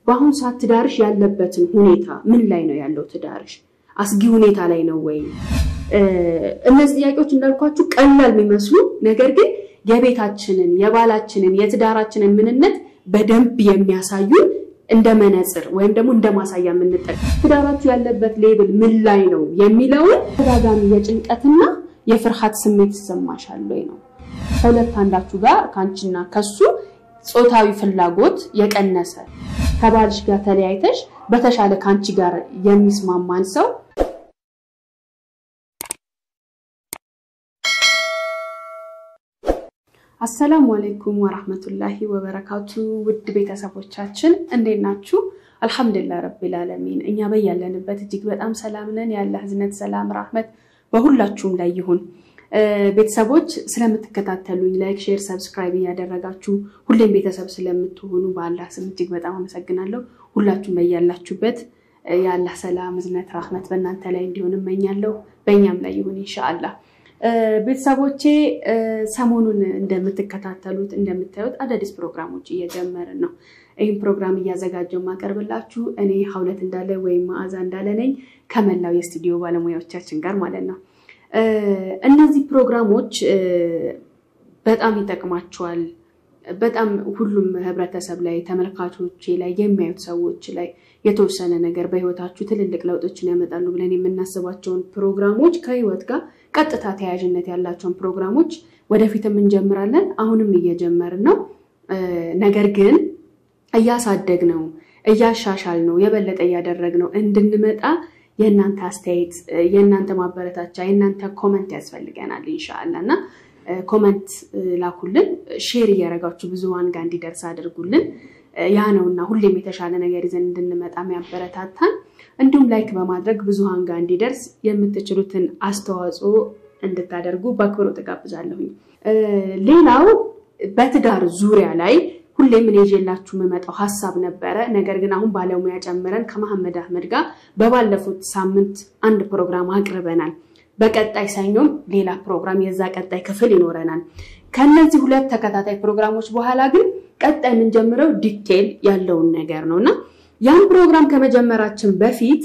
በአሁኑ ሰዓት ትዳርሽ ያለበትን ሁኔታ ምን ላይ ነው ያለው? ትዳርሽ አስጊ ሁኔታ ላይ ነው ወይ? እነዚህ ጥያቄዎች እንዳልኳችሁ ቀላል የሚመስሉ ነገር ግን የቤታችንን የባላችንን የትዳራችንን ምንነት በደንብ የሚያሳዩን እንደ መነጽር ወይም ደግሞ እንደ ማሳያ የምንጠቀም ትዳራችሁ ያለበት ሌብል ምን ላይ ነው የሚለውን ተደጋጋሚ የጭንቀትና የፍርሃት ስሜት ይሰማሻል ወይ ነው። ከሁለት አንዳችሁ ጋር ከአንቺና ከሱ ጾታዊ ፍላጎት የቀነሰ ከባልሽ ጋር ተለያይተሽ በተሻለ ከአንቺ ጋር የሚስማማን ሰው አሰላሙ አለይኩም ወራህመቱላሂ ወበረካቱ። ውድ ቤተሰቦቻችን እንዴት ናችሁ? አልሐምዱሊላህ ረቢል ዓለሚን እኛ በያለንበት እጅግ በጣም ሰላም ነን። ያለ ህዝነት፣ ሰላም፣ ራህመት በሁላችሁም ላይ ይሁን። ቤተሰቦች ስለምትከታተሉኝ ላይክ፣ ሼር፣ ሰብስክራይብ እያደረጋችሁ ሁሌም ቤተሰብ ስለምትሆኑ በአላህ ስም እጅግ በጣም አመሰግናለሁ። ሁላችሁም በያላችሁበት የአላህ ሰላም፣ እዝነት፣ ራህመት በእናንተ ላይ እንዲሆን እመኛለሁ። በእኛም ላይ ይሁን ኢንሻአላህ። ቤተሰቦቼ ሰሞኑን እንደምትከታተሉት እንደምታዩት አዳዲስ ፕሮግራሞች እየጀመርን ነው። ይህም ፕሮግራም እያዘጋጀው ማቀርብላችሁ እኔ ሀውለት እንዳለ ወይም መዓዛ እንዳለ ነኝ ከመላው የስቱዲዮ ባለሙያዎቻችን ጋር ማለት ነው። እነዚህ ፕሮግራሞች በጣም ይጠቅማቸዋል። በጣም ሁሉም ህብረተሰብ ላይ ተመልካቾቼ ላይ የሚያዩት ሰዎች ላይ የተወሰነ ነገር በህይወታችሁ ትልልቅ ለውጦችን ያመጣሉ ብለን የምናስባቸውን ፕሮግራሞች ከህይወት ጋር ቀጥታ ተያያዥነት ያላቸውን ፕሮግራሞች ወደፊትም እንጀምራለን። አሁንም እየጀመርን ነው። ነገር ግን እያሳደግ ነው፣ እያሻሻል ነው፣ የበለጠ እያደረግ ነው እንድንመጣ የእናንተ አስተያየት፣ የእናንተ ማበረታቻ፣ የእናንተ ኮመንት ያስፈልገናል ኢንሻአላ እና ኮመንት ላኩልን፣ ሼር እያደረጋችሁ ብዙሃን ጋር እንዲደርስ አድርጉልን። ያ ነውና ሁሌም የተሻለ ነገር ይዘን እንድንመጣ የሚያበረታታን። እንዲሁም ላይክ በማድረግ ብዙሃን ጋር እንዲደርስ የምትችሉትን አስተዋጽኦ እንድታደርጉ በአክብሮት እጋብዛለሁኝ። ሌላው በትዳር ዙሪያ ላይ ሁሌም እኔ ይዤላችሁ የምመጣው ሀሳብ ነበረ። ነገር ግን አሁን ባለሙያ ጨምረን ከመሐመድ አህመድ ጋር በባለፉት ሳምንት አንድ ፕሮግራም አቅርበናል። በቀጣይ ሰኞም ሌላ ፕሮግራም የዛ ቀጣይ ክፍል ይኖረናል። ከነዚህ ሁለት ተከታታይ ፕሮግራሞች በኋላ ግን ቀጣይ የምንጀምረው ዲቴል ያለውን ነገር ነው እና ያን ፕሮግራም ከመጀመራችን በፊት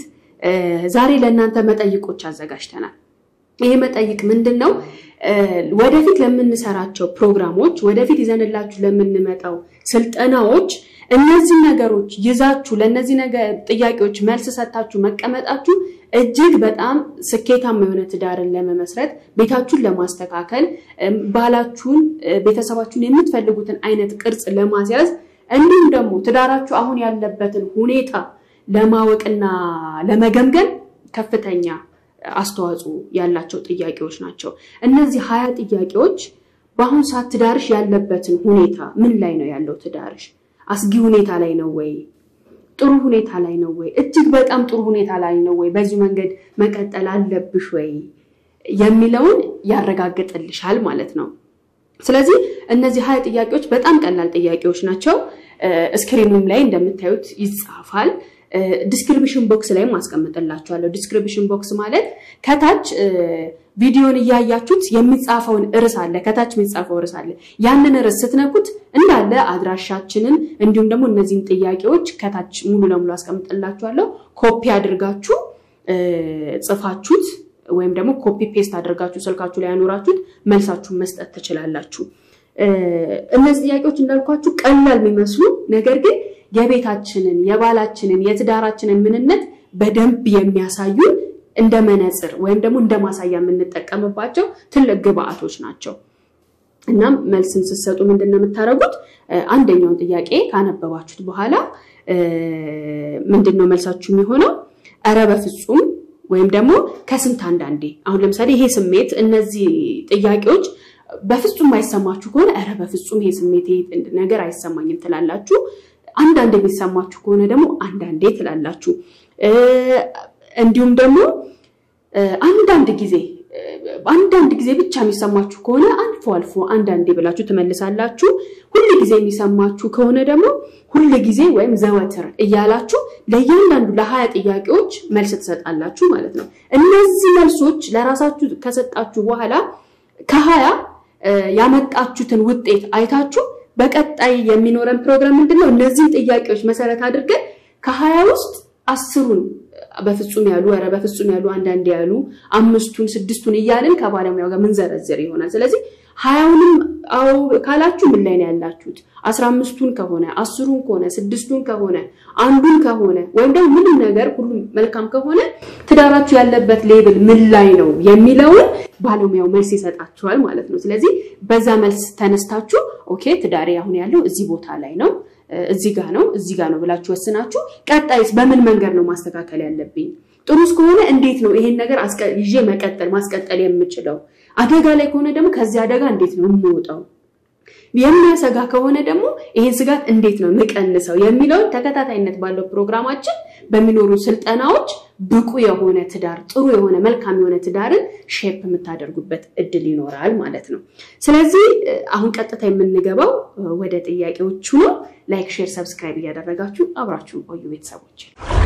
ዛሬ ለእናንተ መጠይቆች አዘጋጅተናል። ይሄ መጠይቅ ምንድን ነው? ወደፊት ለምንሰራቸው ፕሮግራሞች፣ ወደፊት ይዘንላችሁ ለምንመጣው ስልጠናዎች እነዚህ ነገሮች ይዛችሁ ለእነዚህ ጥያቄዎች መልስ ሰጥታችሁ መቀመጣችሁ እጅግ በጣም ስኬታማ የሆነ ትዳርን ለመመስረት ቤታችሁን ለማስተካከል ባላችሁን፣ ቤተሰባችሁን የምትፈልጉትን አይነት ቅርጽ ለማስያዝ እንዲሁም ደግሞ ትዳራችሁ አሁን ያለበትን ሁኔታ ለማወቅና ለመገምገም ከፍተኛ አስተዋጽኦ ያላቸው ጥያቄዎች ናቸው። እነዚህ ሀያ ጥያቄዎች በአሁኑ ሰዓት ትዳርሽ ያለበትን ሁኔታ ምን ላይ ነው ያለው? ትዳርሽ አስጊ ሁኔታ ላይ ነው ወይ? ጥሩ ሁኔታ ላይ ነው ወይ? እጅግ በጣም ጥሩ ሁኔታ ላይ ነው ወይ? በዚህ መንገድ መቀጠል አለብሽ ወይ የሚለውን ያረጋግጥልሻል ማለት ነው። ስለዚህ እነዚህ ሀያ ጥያቄዎች በጣም ቀላል ጥያቄዎች ናቸው። ስክሪኑም ላይ እንደምታዩት ይጻፋል። ዲስክሪፕሽን ቦክስ ላይም አስቀምጥላችኋለሁ። ዲስክሪፕሽን ቦክስ ማለት ከታች ቪዲዮን እያያችሁት የሚጻፈውን ርዕስ አለ። ከታች የሚጻፈው ርዕስ አለ። ያንን ርዕስ ስትነኩት እንዳለ አድራሻችንን እንዲሁም ደግሞ እነዚህን ጥያቄዎች ከታች ሙሉ ለሙሉ አስቀምጥላችኋለሁ። ኮፒ አድርጋችሁ ጽፋችሁት ወይም ደግሞ ኮፒ ፔስት አድርጋችሁ ስልካችሁ ላይ ያኖራችሁት መልሳችሁን መስጠት ትችላላችሁ። እነዚህ ጥያቄዎች እንዳልኳችሁ ቀላል የሚመስሉ ነገር ግን የቤታችንን የባላችንን የትዳራችንን ምንነት በደንብ የሚያሳዩን እንደ መነጽር ወይም ደግሞ እንደ ማሳያ የምንጠቀምባቸው ትልቅ ግብአቶች ናቸው። እናም መልስን ስትሰጡ ምንድን ነው የምታደርጉት? አንደኛውን ጥያቄ ካነበባችሁት በኋላ ምንድን ነው መልሳችሁ የሚሆነው? እረ በፍጹም ወይም ደግሞ ከስንት አንዳንዴ። አሁን ለምሳሌ ይሄ ስሜት እነዚህ ጥያቄዎች በፍጹም አይሰማችሁ ከሆነ እረ በፍጹም ይሄ ስሜት ይሄ ነገር አይሰማኝም ትላላችሁ። አንዳንድ የሚሰማችሁ ከሆነ ደግሞ አንዳንዴ ትላላችሁ። እንዲሁም ደግሞ አንዳንድ ጊዜ አንዳንድ ጊዜ ብቻ የሚሰማችሁ ከሆነ አልፎ አልፎ አንዳንዴ ብላችሁ ትመልሳላችሁ። ሁል ጊዜ የሚሰማችሁ ከሆነ ደግሞ ሁል ጊዜ ወይም ዘወትር እያላችሁ ለእያንዳንዱ ለሀያ ጥያቄዎች መልስ ትሰጣላችሁ ማለት ነው። እነዚህ መልሶች ለራሳችሁ ከሰጣችሁ በኋላ ከሀያ ያመጣችሁትን ውጤት አይታችሁ በቀጣይ የሚኖረን ፕሮግራም ምንድን ነው? እነዚህን ጥያቄዎች መሰረት አድርገን ከሀያ ውስጥ አስሩን በፍጹም ያሉ ኧረ በፍጹም ያሉ አንዳንድ ያሉ አምስቱን ስድስቱን እያልን ከባለሙያው ጋር ምንዘረዝር ይሆናል። ስለዚህ ሀያውንም አዎ ካላችሁ ምን ላይ ነው ያላችሁት? አስራ አምስቱን ከሆነ አስሩን ከሆነ ስድስቱን ከሆነ አንዱን ከሆነ ወይም ደግሞ ምንም ነገር ሁሉም መልካም ከሆነ ትዳራችሁ ያለበት ሌብል ምን ላይ ነው የሚለውን ባለሙያው መልስ ይሰጣችኋል ማለት ነው። ስለዚህ በዛ መልስ ተነስታችሁ ኦኬ ትዳሬ አሁን ያለው እዚህ ቦታ ላይ ነው እዚህ ጋር ነው እዚህ ጋር ነው ብላችሁ ወስናችሁ ቀጣይስ በምን መንገድ ነው ማስተካከል ያለብኝ? ጥሩ እስከሆነ እንዴት ነው ይሄን ነገር ይዤ መቀጠል ማስቀጠል የምችለው? አደጋ ላይ ከሆነ ደግሞ ከዚህ አደጋ እንዴት ነው የምወጣው? የሚያሰጋ ከሆነ ደግሞ ይሄን ስጋት እንዴት ነው የምቀንሰው የሚለውን ተከታታይነት ባለው ፕሮግራማችን በሚኖሩ ስልጠናዎች ብቁ የሆነ ትዳር ጥሩ የሆነ መልካም የሆነ ትዳርን ሼፕ የምታደርጉበት እድል ይኖራል ማለት ነው። ስለዚህ አሁን ቀጥታ የምንገባው ወደ ጥያቄዎቹ ነው። ላይክ፣ ሼር፣ ሰብስክራይብ እያደረጋችሁ አብራችሁን ቆዩ ቤተሰቦች።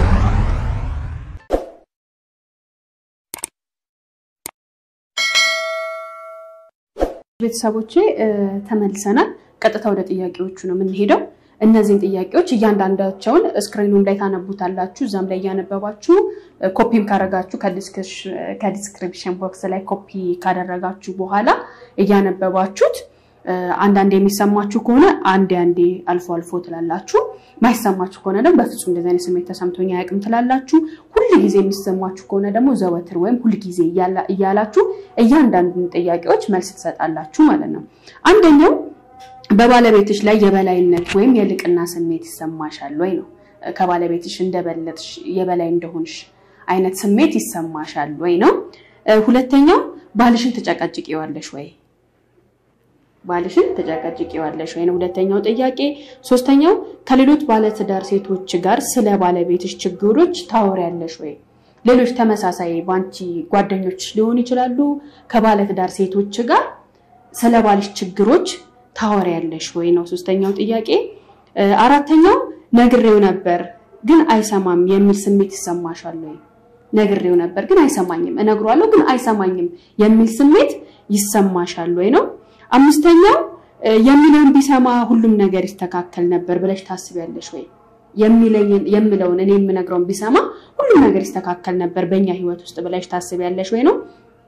ቤተሰቦቼ ተመልሰናል። ቀጥታ ወደ ጥያቄዎቹ ነው የምንሄደው። እነዚህን ጥያቄዎች እያንዳንዳቸውን ስክሪኑም ላይ ታነቡታላችሁ። እዛም ላይ እያነበባችሁ ኮፒም ካደረጋችሁ ከዲስክሪፕሽን ቦክስ ላይ ኮፒ ካደረጋችሁ በኋላ እያነበባችሁት አንዳንዴ የሚሰማችሁ ከሆነ አንዴ አንዴ አልፎ አልፎ ትላላችሁ። ማይሰማችሁ ከሆነ ደግሞ በፍጹም እንደዚህ አይነት ስሜት ተሰምቶኝ አያውቅም ትላላችሁ። ሁል ጊዜ የሚሰማችሁ ከሆነ ደግሞ ዘወትር ወይም ሁል ጊዜ እያላችሁ እያንዳንዱን ጥያቄዎች መልስ ትሰጣላችሁ ማለት ነው። አንደኛው በባለቤትሽ ላይ የበላይነት ወይም የልቅና ስሜት ይሰማሻል ወይ ነው። ከባለቤትሽ እንደበለጥሽ የበላይ እንደሆንሽ አይነት ስሜት ይሰማሻል ወይ ነው። ሁለተኛው ባልሽን ትጨቀጭቂዋለሽ ወይ ባልሽን ትጨቀጭቂዋለሽ ወይ ነው ሁለተኛው ጥያቄ። ሶስተኛው ከሌሎች ባለትዳር ሴቶች ጋር ስለ ባለቤትሽ ችግሮች ታወሪያለሽ ወይ? ሌሎች ተመሳሳይ ባንቺ ጓደኞች ሊሆኑ ይችላሉ። ከባለትዳር ሴቶች ጋር ስለ ባልሽ ችግሮች ታወሪያለሽ ወይ ነው ሶስተኛው ጥያቄ። አራተኛው ነግሬው ነበር ግን አይሰማም የሚል ስሜት ይሰማሻል ወይ? ነግሬው ነበር ግን አይሰማኝም፣ እነግሯለሁ ግን አይሰማኝም የሚል ስሜት ይሰማሻል ወይ ነው። አምስተኛው የሚለውን ቢሰማ ሁሉም ነገር ይስተካከል ነበር ብለሽ ታስቢያለሽ ወይ? የሚለውን እኔ የምነግረውን ቢሰማ ሁሉም ነገር ይስተካከል ነበር በእኛ ህይወት ውስጥ ብለሽ ታስቢያለሽ ወይ ነው።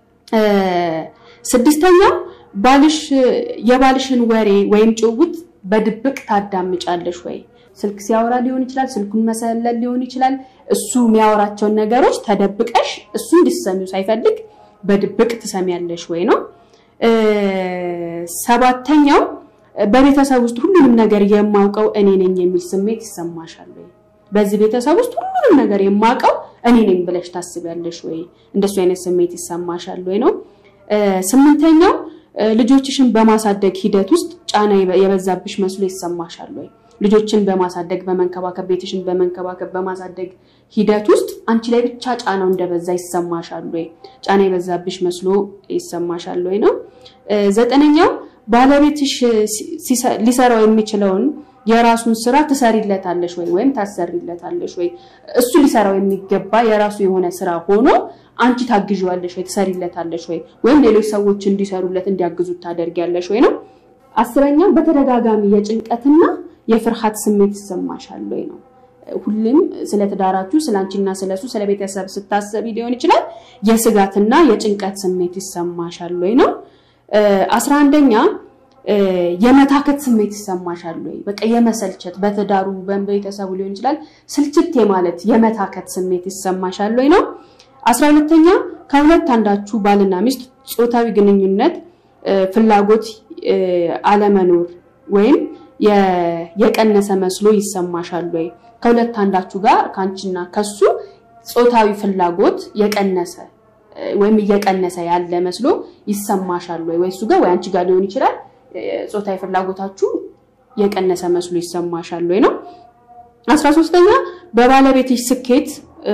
ስድስተኛው ባልሽ የባልሽን ወሬ ወይም ጭውውት በድብቅ ታዳምጫለሽ ወይ? ስልክ ሲያወራ ሊሆን ይችላል፣ ስልኩን መሰለል ሊሆን ይችላል። እሱ የሚያወራቸውን ነገሮች ተደብቀሽ እሱ እንዲሰሚው ሳይፈልግ በድብቅ ትሰሚያለሽ ወይ ነው። ሰባተኛው በቤተሰብ ውስጥ ሁሉንም ነገር የማውቀው እኔ ነኝ የሚል ስሜት ይሰማሻል ወይ? በዚህ ቤተሰብ ውስጥ ሁሉንም ነገር የማውቀው እኔ ነኝ ብለሽ ታስቢያለሽ ወይ? እንደሱ አይነት ስሜት ይሰማሻል ወይ ነው። ስምንተኛው ልጆችሽን በማሳደግ ሂደት ውስጥ ጫና የበዛብሽ መስሎ ይሰማሻል ወይ? ልጆችን በማሳደግ በመንከባከብ ቤትሽን በመንከባከብ በማሳደግ ሂደት ውስጥ አንቺ ላይ ብቻ ጫናው እንደበዛ ይሰማሻል ወይ? ጫና የበዛብሽ መስሎ ይሰማሻል ወይ ነው። ዘጠነኛው ባለቤትሽ ሊሰራው የሚችለውን የራሱን ስራ ትሰሪለታለሽ ወይ ወይም ታሰሪለታለሽ ወይ? እሱ ሊሰራው የሚገባ የራሱ የሆነ ስራ ሆኖ አንቺ ታግዢዋለሽ ወይ ትሰሪለታለሽ ወይ? ወይም ሌሎች ሰዎች እንዲሰሩለት እንዲያግዙት ታደርጊያለሽ ወይ ነው። አስረኛው በተደጋጋሚ የጭንቀትና የፍርሃት ስሜት ይሰማሻል ወይ ነው። ሁሌም ስለ ትዳራችሁ ስለ አንቺና ስለሱ ስለ ቤተሰብ ስታሰቢ ሊሆን ይችላል የስጋትና የጭንቀት ስሜት ይሰማሻል ወይ ነው። አስራ አንደኛ የመታከት ስሜት ይሰማሻል ወይ? በቃ የመሰልቸት በትዳሩ በቤተሰቡ ሊሆን ይችላል ስልችት የማለት የመታከት ስሜት ይሰማሻል ወይ ነው። አስራ ሁለተኛ ከሁለት አንዳችሁ ባልና ሚስት ጾታዊ ግንኙነት ፍላጎት አለመኖር ወይም የቀነሰ መስሎ ይሰማሻል ወይ? ከሁለት አንዳችሁ ጋር ከአንቺና ከሱ ጾታዊ ፍላጎት የቀነሰ ወይም እየቀነሰ ያለ መስሎ ይሰማሻል ወይ? ወይ እሱ ጋር ወይ አንቺ ጋር ሊሆን ይችላል ጾታዊ ፍላጎታችሁ የቀነሰ መስሎ ይሰማሻል ወይ ነው። አስራ ሶስተኛ በባለቤትሽ ስኬት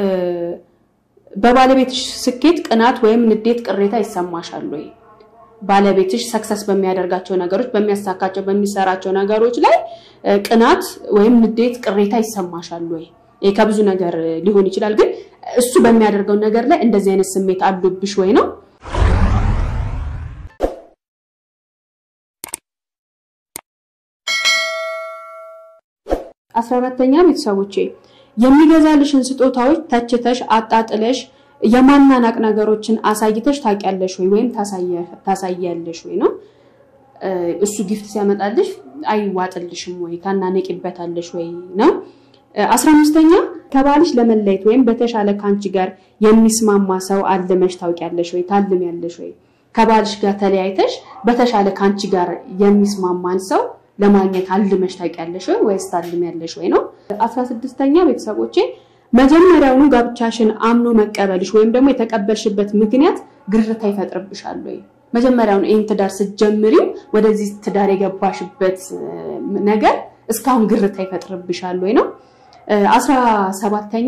በባለቤትሽ ስኬት ቅናት ወይም ንዴት፣ ቅሬታ ይሰማሻል ወይ? ባለቤትሽ ሰክሰስ በሚያደርጋቸው ነገሮች፣ በሚያሳካቸው፣ በሚሰራቸው ነገሮች ላይ ቅናት ወይም ንዴት፣ ቅሬታ ይሰማሻል ወይ? ይህ ከብዙ ነገር ሊሆን ይችላል፣ ግን እሱ በሚያደርገው ነገር ላይ እንደዚህ አይነት ስሜት አሉብሽ ወይ ነው። አስራ አራተኛ ቤተሰቦቼ የሚገዛልሽን ስጦታዎች ተችተሽ አጣጥለሽ የማናናቅ ነገሮችን አሳይተሽ ታውቂያለሽ ወይ ወይም ታሳያለሽ ወይ ነው። እሱ ጊፍት ሲያመጣልሽ አይዋጥልሽም ወይ ታናነቂበታለሽ ወይ ነው። አስራ አምስተኛ ከባልሽ ለመለየት ወይም በተሻለ ከአንቺ ጋር የሚስማማ ሰው አልመሽ ታውቂያለሽ ወይ ታልሚያለሽ ወይ? ከባልሽ ጋር ተለያይተሽ በተሻለ ከአንቺ ጋር የሚስማማን ሰው ለማግኘት አልመሽ ታውቂያለሽ ወይ ወይስ ታልሚያለሽ ወይ ነው። አስራ ስድስተኛ ቤተሰቦቼ መጀመሪያውኑ ጋብቻሽን አምኖ መቀበልሽ ወይም ደግሞ የተቀበልሽበት ምክንያት ግርታ ይፈጥርብሻል ወይ? መጀመሪያውኑ ይህን ትዳር ስትጀምሪው ወደዚህ ትዳር የገባሽበት ነገር እስካሁን ግርታ ይፈጥርብሻል ወይ ነው። አስራ ሰባተኛ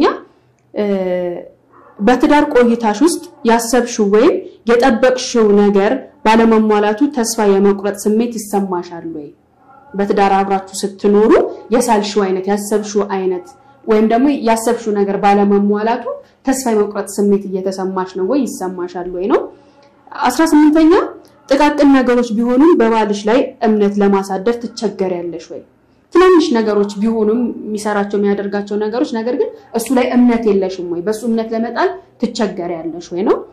በትዳር ቆይታሽ ውስጥ ያሰብሽው ወይም የጠበቅሽው ነገር ባለመሟላቱ ተስፋ የመቁረጥ ስሜት ይሰማሻል ወይ? በትዳር አብራችሁ ስትኖሩ የሳልሽው አይነት ያሰብሽው አይነት ወይም ደግሞ ያሰብሽው ነገር ባለመሟላቱ ተስፋ የመቁረጥ ስሜት እየተሰማሽ ነው ወይ ይሰማሻል ወይ ነው። አስራ ስምንተኛ ጥቃቅን ነገሮች ቢሆኑም በባልሽ ላይ እምነት ለማሳደር ትቸገሪያለሽ ወይ? ትናንሽ ነገሮች ቢሆኑም የሚሰራቸው የሚያደርጋቸው ነገሮች ነገር ግን እሱ ላይ እምነት የለሽም ወይ? በእሱ እምነት ለመጣል ትቸገሪያለሽ ወይ ነው።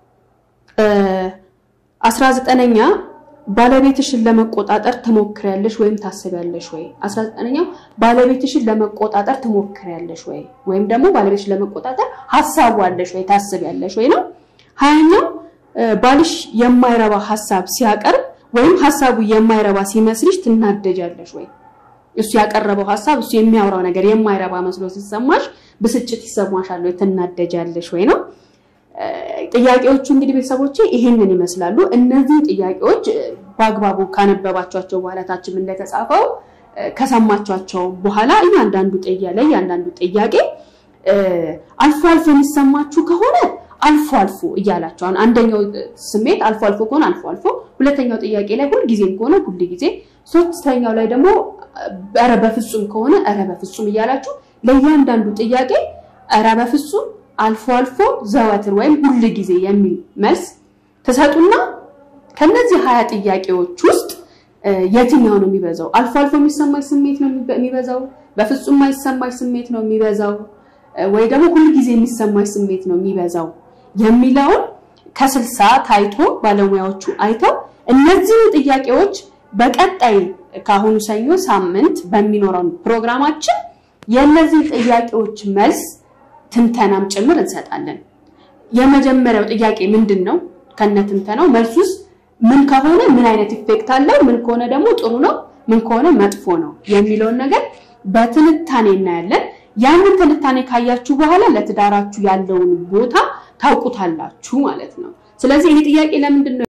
አስራ ዘጠነኛ ባለቤትሽን ለመቆጣጠር ትሞክሪያለሽ ወይም ታስቢያለሽ ወይ? አስራ ዘጠነኛው ባለቤትሽን ለመቆጣጠር ትሞክሪያለሽ ወይ? ወይም ደግሞ ባለቤትሽን ለመቆጣጠር ሀሳቡ አለሽ ወይ ታስቢያለሽ ወይ ነው። ሀያኛው ባልሽ የማይረባ ሀሳብ ሲያቀርብ ወይም ሀሳቡ የማይረባ ሲመስልሽ ትናደጃለሽ ወይ? እሱ ያቀረበው ሀሳብ እሱ የሚያወራው ነገር የማይረባ መስሎ ሲሰማሽ ብስጭት ይሰማሻል ወይ? ትናደጃለሽ ወይ ነው። ጥያቄዎቹ እንግዲህ ቤተሰቦቼ ይሄንን ይመስላሉ። እነዚህ ጥያቄዎች በአግባቡ ካነበባቸዋቸው በኋላ ታችም እንደተጻፈው ከሰማቸዋቸው በኋላ እያንዳንዱ ጥያ ላይ እያንዳንዱ ጥያቄ አልፎ አልፎ የሚሰማችሁ ከሆነ አልፎ አልፎ እያላቸው አሁን አንደኛው ስሜት አልፎ አልፎ ከሆነ አልፎ አልፎ፣ ሁለተኛው ጥያቄ ላይ ሁልጊዜም ከሆነ ሁል ጊዜ፣ ሶስተኛው ላይ ደግሞ ኧረ በፍጹም ከሆነ ኧረ በፍጹም እያላችሁ ለእያንዳንዱ ጥያቄ ኧረ በፍጹም አልፎ አልፎ ዘወትር ወይም ሁል ጊዜ የሚል መልስ ትሰጡና ከነዚህ ሀያ ጥያቄዎች ውስጥ የትኛው ነው የሚበዛው? አልፎ አልፎ የሚሰማሽ ስሜት ነው የሚበዛው? በፍጹም የማይሰማሽ ስሜት ነው የሚበዛው? ወይ ደግሞ ሁል ጊዜ የሚሰማሽ ስሜት ነው የሚበዛው የሚለውን ከስልሳ ታይቶ ባለሙያዎቹ አይተው እነዚህኑ ጥያቄዎች በቀጣይ ከአሁኑ ሰኞ ሳምንት በሚኖረው ፕሮግራማችን የእነዚህ ጥያቄዎች መልስ ትንተናም ጭምር እንሰጣለን። የመጀመሪያው ጥያቄ ምንድን ነው? ከነ ትንተናው መልሱስ ምን ከሆነ ምን አይነት ኢፌክት አለው፣ ምን ከሆነ ደግሞ ጥሩ ነው፣ ምን ከሆነ መጥፎ ነው የሚለውን ነገር በትንታኔ እናያለን። ያንን ትንታኔ ካያችሁ በኋላ ለትዳራችሁ ያለውን ቦታ ታውቁታላችሁ ማለት ነው። ስለዚህ ይህ ጥያቄ ለምንድን ነው